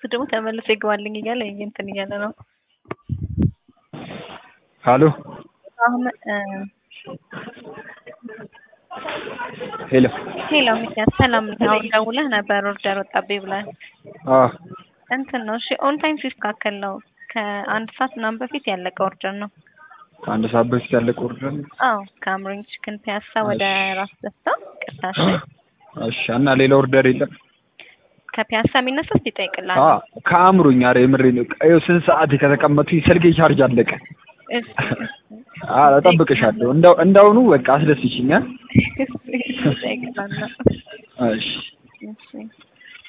ደግሞ ተመልሶ ይግባልኝ እያለ እንትን እያለ ነው። ሀሎ አሁን ሄሎ ሄሎ ሚኪያስ ሰላም ነኝ። አሁን ደውለህ ነበር ኦርደር ወጣብኝ ብለህ አዎ እንትን ነው። እሺ ኦን ታይም ሲስተካከል ነው። ከአንድ ሰዓት ምናምን በፊት ያለቀ ኦርደር ነው። ከአንድ ሰዓት በፊት ያለቀ ኦርደር ነው። አዎ ከአምሮኝ ቺክን ፒያሳ ወደ ራስ ደስታ ቅርታሽ እሺ እና ሌላ ኦርደር የለም? ከፒያሳ የሚነሳ እስኪ ይጠይቅልሃል። አዎ ከአእምሮኝ ኧረ የምሬን ነው። ይኸው ስንት ሰዓት ከተቀመጥኩኝ ስልኬ ቻርጅ አለቀ። እሺ ኧረ እጠብቅሻለሁ። እንደው እንዳውኑ በቃ አስደስችኝ አ ይጠይቅልሃል። እሺ እሺ